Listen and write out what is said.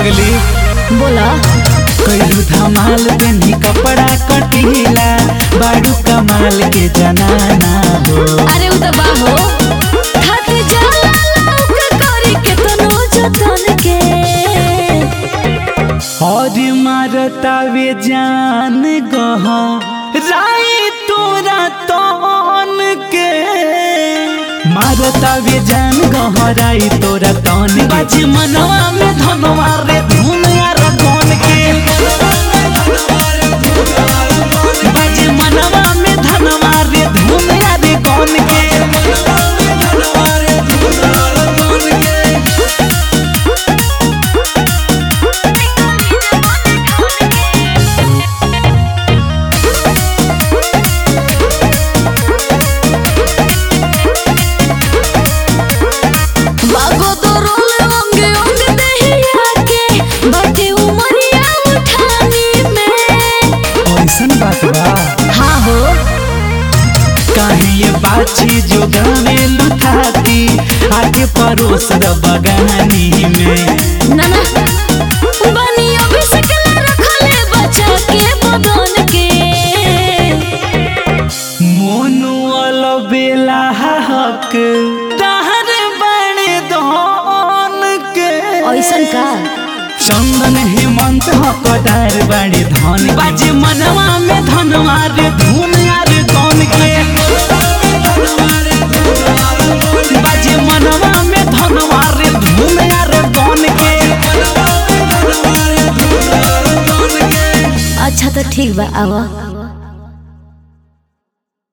पगली बोला कईलू धमाल पेनी कपड़ा कटीला बाड़ू कमाल के जनाना हो अरे उ त बाहो थक जाला लौक करी के तनो जतन के और मारता वे जान गहा राई तोरा तन के मारता वे जान गहराई तोरा तन बाजी मनवा में धनवा रे धुन यार गन के बाजी मनवा में धनवा रे धुन यार गन के बागो तो रोल अंगे अंग दहिया के बाटे उमरिया उठानी में ऐसन बात बा हाँ हो काहे ये बाछी जो गावे लुटाती आके परोस द बगानी में ना ना बनी अभी सकला रखले बचा के बदन के मोनू अलबेला हक तहर बड़े धन के ऐसन का चंदन हेमंत हकदार बड़े धन बाजे मनवा में धनवा रे धुन यार कौन के बाजे मनवा में धनवा रे धुन यार कौन के अच्छा तो ठीक बा आवा